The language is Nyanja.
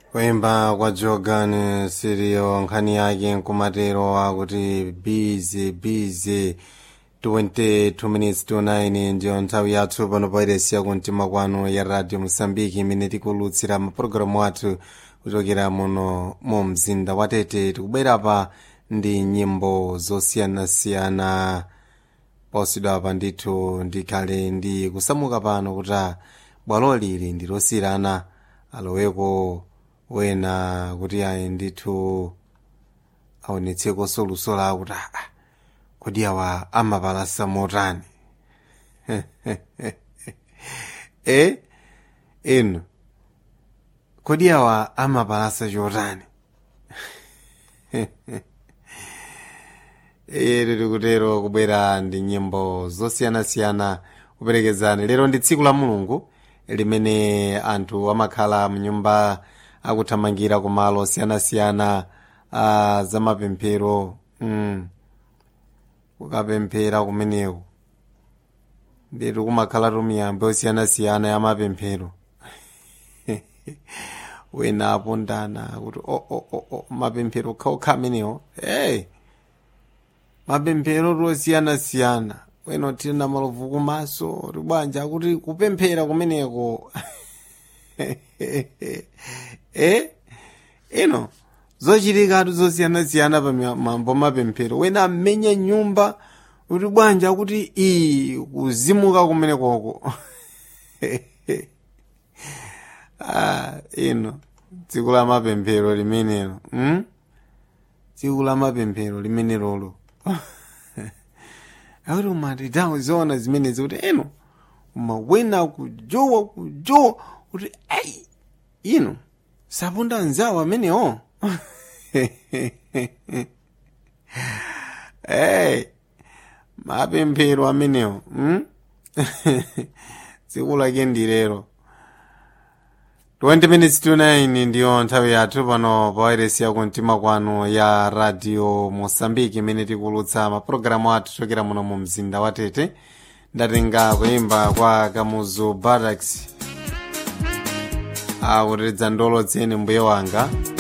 kuimba kwa jogan sirio nkhani yake nkumatero akuti bizi bizi 22 minutes to 9 ndiyo nthawi yathu pano pairesiya kumtima kwanu ya radio mosambiki imene tikulutsira mapulogalamu athu kuchokera muno mu mzinda wa tete tikubwera pa ndi nyimbo zosiyanasiyana posidwa apa ndithu ndikhale ndi kusamuka pano kuti bwalo lili ndi losiyirana aloweko wena kuti ayi ndithu aonetseko soluso lawo kuti aa kodi awa amapalasa motani e inu kodi awa amapalasa chotani iye tikutero kubwera ndi nyimbo zosiyanasiyana kuperekezana lero ndi tsiku la mulungu limene anthu amakhala mnyumba akuthamangira kumalo osiyanasiyana a zamapemphero mm. kukapemphera kumeneko ndetu kumakhala tumiyambo osiyanasiyana ya mapemphero wena apondana kuti o oh, oh, oh, mapemphero okhaokha amenewo hey mapemphero tosiyanasiyana wena tili na malovu kumaso tibwanja kuti kupemphera kumeneko eh ino zochitikatu zosiyanasiyana pa mambo mapemphero wena amenya nyumba kuti bwanja kuti iyi kuzimuka kumenekoko ah, ino tsiku la mapemphero limenelo hmm? tsiku la mapemphero limenelolo akuti umati tawo ziona zimenezi kuti eno umawena kujowa kujowa kuti ayi ino sapunda nzawo amenewo hey mapemphero amenewo hmm? tsiku lake ndilero 20 minutes to 9 ndiyo nthawi yathu pano pawairesi yakumtima kwanu ya radio mosambiki imene tikulutsa mapulogalamu athu chokera muno mu mzinda wa tete ndatenga kuimba kwa kamuzu barracks akuteteza ndolo dzene mbuye wanga